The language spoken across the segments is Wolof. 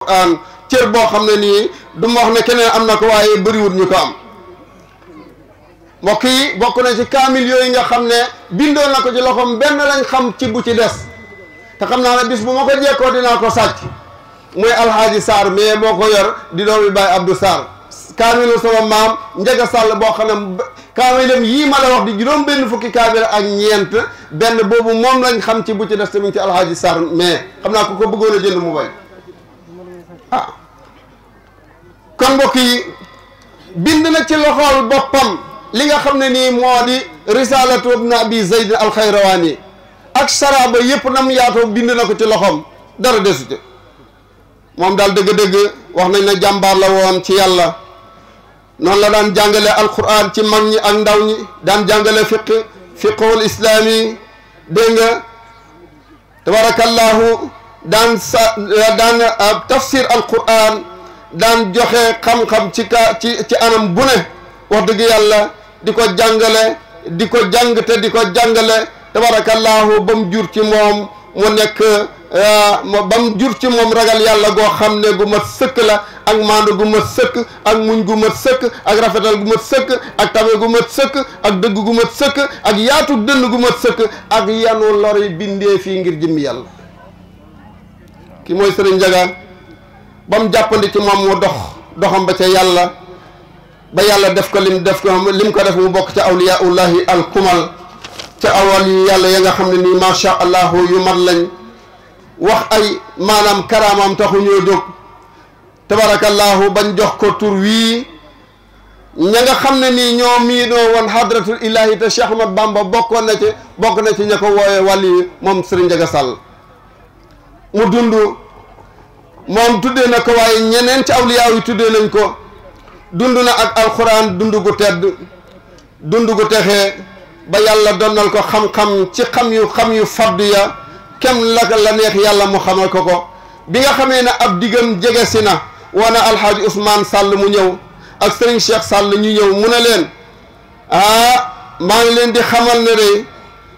an cër boo xam ne nii du ma wax ne keneen am na ko waaye bëriwul ñu ko am mbokk yi bokk na ci kaamil yooyu nga xam ne bindoon na ko ci loxoom benn lañ xam ci bu ci des te xam naa ne bis bu ma ko jekkoo dinaa ko sàcc muy alxaaji Sarr mais moo ko yor di doomi Baay Abdou Sarr kaamilu sama maam Njaga Sàll boo xam ne kaamilam yii ma la wax di juróom benn fukki kaamil ak ñeent benn boobu moom lañ xam ci bu ci des tamit ci alxaaji Sarr mais xam naa ko ko bëggoon a jënd mu bay ah kon mbokk yi bind na ci loxool boppam li nga xam ne nii moo di risalatu ibn abi zayd alxayrawaani ak saraba yëpp nam yaatoo bind na ko ci loxoom dara desute moom daal dëgg-dëgg wax nañ ne jàmbaar la woon ci yàlla noonu la daan jàngale alquran ci mag ñi ak ndaw ñi daan jàngale fiq fiqhul islaami dégg nga tabarakallahu daan sa daan tafsir alquran daan joxe xam-xam ci ka ci ci anam bu ne wax dëgg yàlla di ko jàngale di ko jàng te di ko jàngale tabarakallahu ba mu jur ci moom mu nekk ba mu jur ci moom ragal yàlla goo xam ne gu mat sëkk la ak maandu gu mat sëkk ak muñ gu mat sëkk ak rafetal gu mat sëkk ak tabe gu mat sëkk ak dëgg gu mat sëkk ak yaatu dënn gu mat sëkk ak yanu lori bindee fii ngir jëmmi yàlla ki mooy sëriñ Njaga ba mu jàppandi ci moom mu dox doxam ba ca yàlla ba yàlla def ko lim def ko lim ko def mu bokk ca awliyaullahi al kumal ca awal yi yàlla ya nga xam ne nii macha allah yu mat lañ wax ay maanaam karaamam taxu ñoo jóg tabarakallahu bañ jox ko tur wii ña nga xam ne nii ñoo miinoo woon hadratul ilahi te Cheikh Ahmad Bamba bokkoon na ci bokk na ci ña ko wooye wàlli yi moom Serigne Ndiaga Sall mu dund moom tuddee na ko waaye ñeneen ci awliyaa yi tuddee nañ ko dund na ak alxuraan dund gu tedd dund gu texee ba yàlla donnal ko xam-xam ci xam yu xam yu faddu ya kem la la neex yàlla mu xamal ko ko bi nga xamee ne ab diggam jege si na wana alxaaji Ousmane Sall mu ñëw ak Serigne Cheikh Sall ñu ñëw mu ne leen ah maa ngi leen di xamal ne de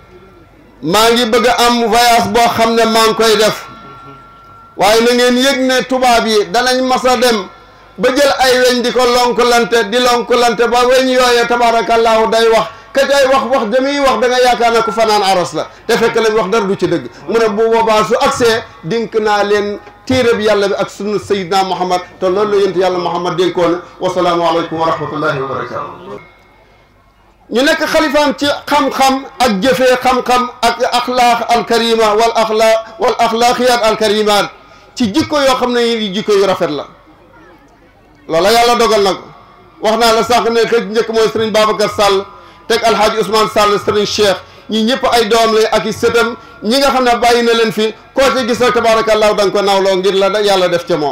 maa ngi bëgg a am voyage boo xam ne maa ngi koy def waaye na ngeen yëg ne tubaab yi danañ mas a dem ba jël ay weñ di ko lonkulante di lonkulante ba weñ yooyee tabaarakallaahu day wax ka cay wax wax jamiy wax da nga yaakaar ne ku fanaan aros la te fekk lañ wax dara du ci dëgg mu ne bu boobaa su agsee dénk naa leen téere bi yàlla bi ak sunna sayidna muhammad te loolu la yent yàlla muhammad dénkoon wasalaamu aleykum wa rahmatullahi wa barakatu ñu nekk xalifaam ci xam-xam ak jëfee xam-xam ak axlaaq alkarima wal axlaaq wal axlaaqiyat alkarimat ci jikko yoo xam ne yi jikko yu rafet la loola yàlla dogal na ko wax naa la sànq ne ka njëkk mooy sëriñ Babacar Sall teg alhaaji Ousmane Sall sëriñ Cheikh ñi ñëpp ay doom la ak i sëtam ñi nga xam ne bàyyi na leen fi koo ci gis rek tabaarakallaahu da nga ko nawloo ngir la yàlla def ca moom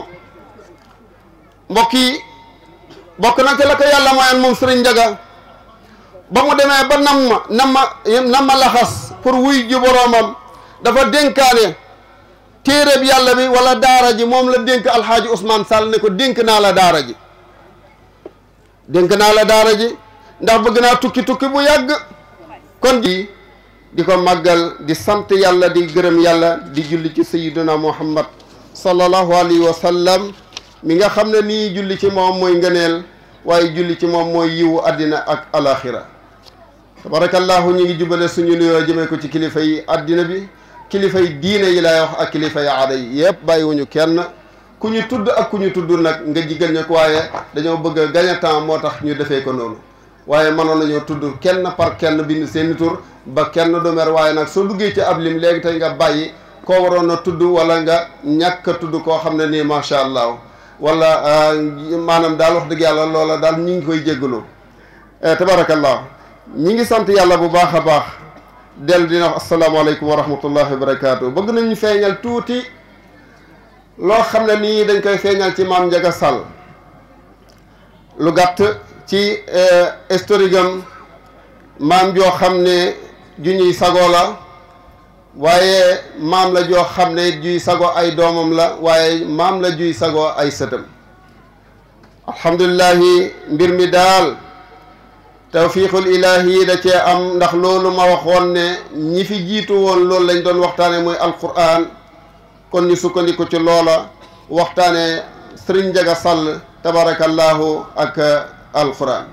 mbokk yi bokk na ca la ko yàlla mayoon moom sëriñ Njaga ba mu demee ba nam ma nam ma nam ma laxas pour wuy ji boroomam dafa dénkaane téeréb yàlla bi wala daara ji moom la dénk alxaaji Ousmane Sall ne ko dénk naa la daara ji dénk naa la daara ji ndax bëgg naa tukki tukki bu yàgg kon ji di ko màggal di sant yàlla di gërëm yàlla di julli ci sayyiduna muhammad sallallahu alayhi wa sallam mi nga xam ne nii julli ci moom mooy ngëneel waaye julli ci moom mooy yiwu àddina ak alaxira tabarakallahu ñu ngi jubale suñu nuyoo jëmee ko ci kilifa yi àddina bi kilifa yi diine yi lay wax ak kilifa yi aada yi yëpp bàyyiwuñu kenn ku ñu tudd ak ku ñu tudd nag nga jigal ñu ko waaye dañoo bëgg a gagner temps moo tax ñu defee ko noonu waaye mënoon nañoo tudd kenn par kenn bind seeni tur ba kenn du mer waaye nag soo duggee ci ab lim léegi tey nga bàyyi koo waroon a tudd wala nga ñàkk a tudd koo xam ne nii macha allah wala maanaam daal wax dëgg yàlla loola daal ñi ngi koy jéggalu tabarakallah ñi ngi sant yàlla bu baax a baax dellu dina wax asalaamaaleykum wa rahmatullahi wa barakaatu bëgg nañu feeñal tuuti loo xam ne nii dañ koy feeñal ci maam Njaga Sall lu gàtt ci historique am maam joo xam ne ju ñuy sagoo la waaye maam la joo xam ne juy sago ay doomam la waaye maam la juy sago ay sëtam alhamdulillahi mbir mi daal tawfiqul ilahi da cee am ndax loolu ma waxoon ne ñi fi jiitu woon loolu lañ doon waxtaane mooy alquran kon ñu sukkandiku ci loola waxtaane sëriñ Njaga Sàll tabarakallahu ak alquran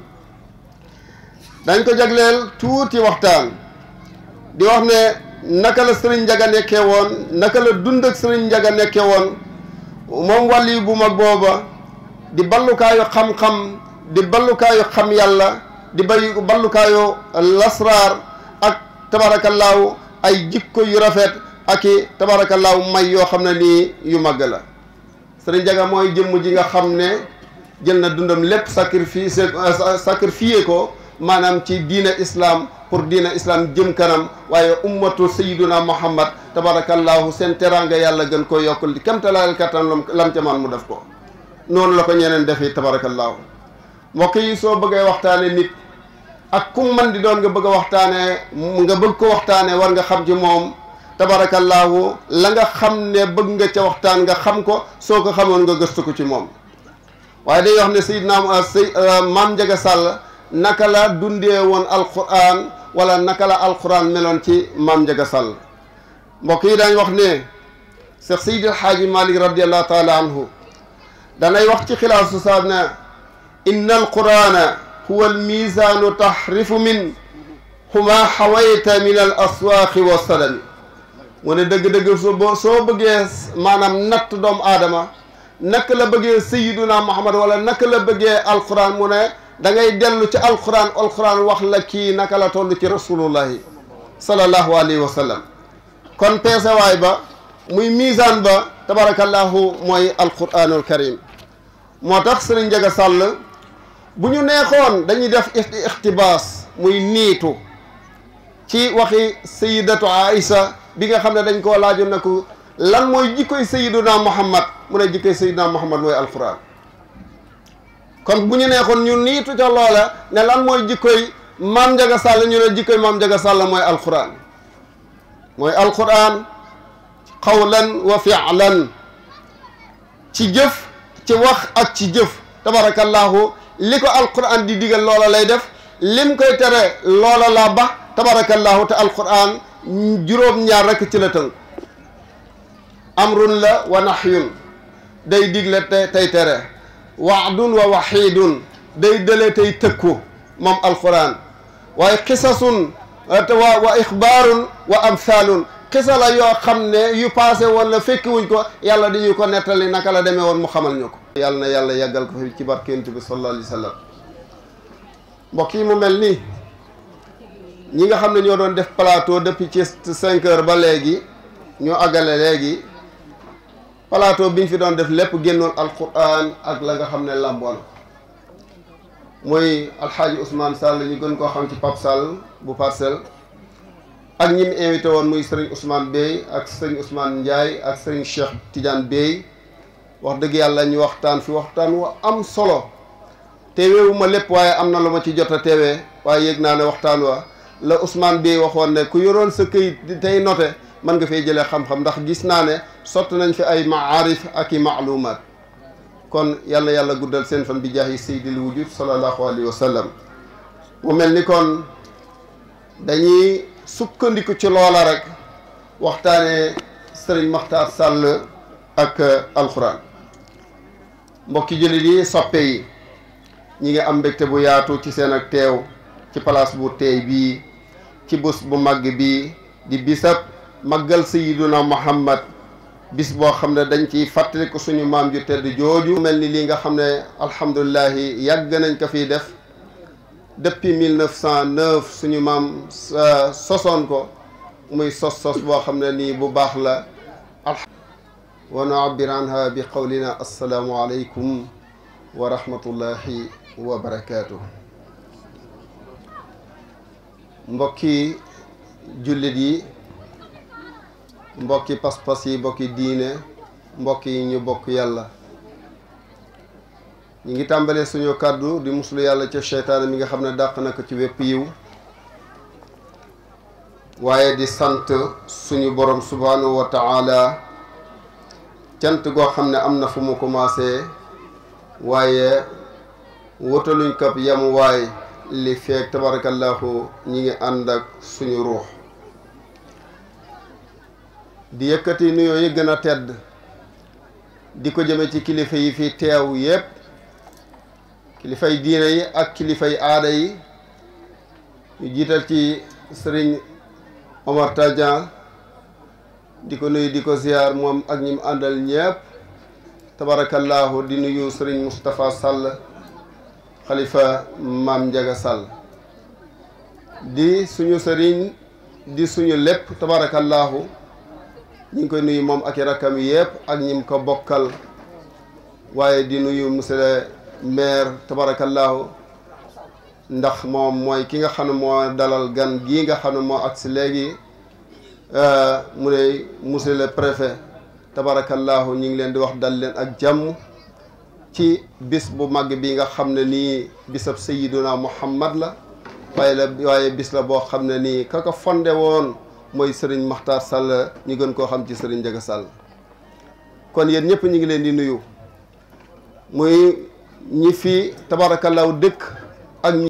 dañ ko jagleel tuuti waxtaan di wax ne naka la sëriñ Njaga nekkee woon naka la dund ak sëriñ Njaga nekkee woon moom wàlli bu mag booba di ballukaayu xam-xam di ballukaayu xam yàlla di bay ballukaayu lasraar ak tabaarakallaahu ay jikko yu rafet ak i tabaarakallaahu may yoo xam ne nii yu màgg la sëriñ Njaga mooy jëmm ji nga xam ne jël na dundam lépp sacrifice sacrifié ko maanaam ci diina islam pour diina islam jëm kanam waaye ummatu sayyiduna muhammad tabarakallahu seen teraanga yàlla gën ko yokkul di kemtalaal kattan lam ca man mu def ko noonu la ko ñeneen defi tabarakallahu mbokk yi soo bëggee waxtaane nit ak kum man di doon nga bëgg a waxtaane nga bëgg ko waxtaane war nga xam ci moom tabarakallahu la nga xam ne bëgg nga ca waxtaan nga xam ko soo ko xamoon nga gëstu ko ci moom waaye day wax ne sayyidna say maam Njaga Sàll naka la dundee woon alquran wala naka la alquran meloon ci maam Njaga Sàll mbokk yi dañ wax ne Seex Seydi El Hadji Malick radiallahu taala anhu danay wax ci xilaasu saab ne inna alqurana huwa almisanu tahrifu min huma xawayta min al aswaaqi wa sadami mu ne dëgg-dëgg soo boo soo bëggee maanaam natt doomu aadama naka la bëggee sayiduna muhammad wala naka la bëggee alquran mu ne da ngay dellu ci alquran alquran wax la kii naka la toll ci rasulullahi sallallahu alayhi wa sallam kon peesewaay ba muy misaan ba tabarakallahu mooy alquranul karim moo tax sëriñ Njaga Sàll bu ñu neexoon dañuy def ixtibaas muy niitu ci waxi sayidatu aïsa bi nga xam ne dañ koo laajoon na ko lan mooy jikkoy sayiduna muhammad mu ne jikkoy sayiduna muhammad mooy alquran kon bu ñu neexoon ñu niitu ca loola ne lan mooy jikkoy maam Njaga Sàll ñu ne jikkoy maam Njaga Sàll mooy alquran mooy alquran qawlan wa fi'lan ci jëf ci wax ak ci jëf tabarakallahu li ko alquran di digal loola lay def lim koy tere loola laa ba tabarakallahu te alquran juróom-ñaar rekk ci la tënk amrun la wa nahyun day digle te tey tere waadun wa waxiidun day dële tey tëkku moom alquran waaye xisasun wa wa ixbaarun wa amthaalun xisa la yoo xam ne yu passé woon la fekki wuñ ko yàlla di ñu ko nettali naka la demee woon mu xamal ñu ko yàlla na yàlla yàggal ko fi ci barkent bi sallallahu alayhi wa sallam mbokk yi mu mel nii ñi nga xam ne ñoo doon def plateau depuis ci cinq heures ba léegi ñoo àggale léegi plateau bi ñu fi doon def lépp génnoon alquran ak la nga xam ne làmboon muy alxaaji Ousmane Sall ñu gën koo xam ci Pape Sall bu parcelle ak ñi mu invité woon muy sëriñ Ousmane Bey ak sëriñ Ousmane Ndiaye ak sëriñ Cheikh Tidiane Bey wax dëgg yàlla ñu waxtaan fi waxtaan wa am solo teeweewu ma lépp waaye am na lu ma ci jot a teewee waaye yëg naa ne waxtaan wa la Ousmane Bey waxoon ne ku yoroon sa këyit tey noté mën nga fay jëlee xam-xam ndax gis naa ne sotti nañ fi ay maarif ak i maalumaat kon yàlla yàlla guddal seen fan bi jaahi sayyidil wujud sallallahu alayhi wa sallam mu mel ni kon dañuy sukkandiku ci loola rek waxtaane sëriñ Maxtaar Sàll ak alxuraan mbokki jullit yi soppe yi ñi ngi am mbégte bu yaatu ci seen ak teew ci place bu teey bii ci bés bu màgg bii di bisab màggal sayiduna muhammad bis boo xam ne dañ ciy fàttaliku suñu maam ju tedd jooju mel ni lii nga xam ne alhamdulilahi yàgg nañ ko fiy def depuis 1909 suñu maam sosoon ko muy sos sos boo xam ne nii bu baax la wa nu'abbir anha bi qawlina assalaamu aleykum wa rahmatullahi wa barakaatu mbokki jullit yi mbokki pas-pas yi mbokki diine mbokk yi ñu bokk yàlla ñu ngi tàmbalee suñu kàddu di muslu yàlla ca seytaane mi nga xam ne dàq na ko ci wépp yiw waaye di sant suñu borom subhanahu wa taala cant goo xam ne am na fu mu commencé waaye wutaluñ kap yam waay li feek tabarakallahu ñi ngi ànd ak suñu ruux di yëkkati nuyoo yi gën a tedd di ko jëme ci kilifa yi fi teew yépp kilifay diine yi ak kilifay aada yi ñu jiital ci sëriñ Omar Tadian di ko nuyu di ko ziar moom ak ñi mu àndal ñépp tabarakallahu di nuyu sëriñ Moustapha Sall xalifa maam Njaga Sall di suñu sëriñ di suñu lépp tabarakallahu ñu ngi koy nuyu moom ak i rakkam yépp ak ñim ko bokkal waaye di nuyu monsieur le maire tabarakallahu ndax moom mooy ki nga xam ne moo dalal gan gii nga xam ne moo agsi léegi mu ne monsieur le préfet tabarakallahu ñu ngi leen di wax dal leen ak jàmm ci bis bu màgg bi nga xam ne nii bisab sayiduna muhammad la waaye la waaye bis la boo xam ne nii ka ko fonde woon mooy sëriñ Maxtaar Sall ñu gën koo xam ci sëriñ Njaga Sall kon yéen ñëpp ñu ngi leen di nuyu muy ñi fi tabarakallahu dëkk ak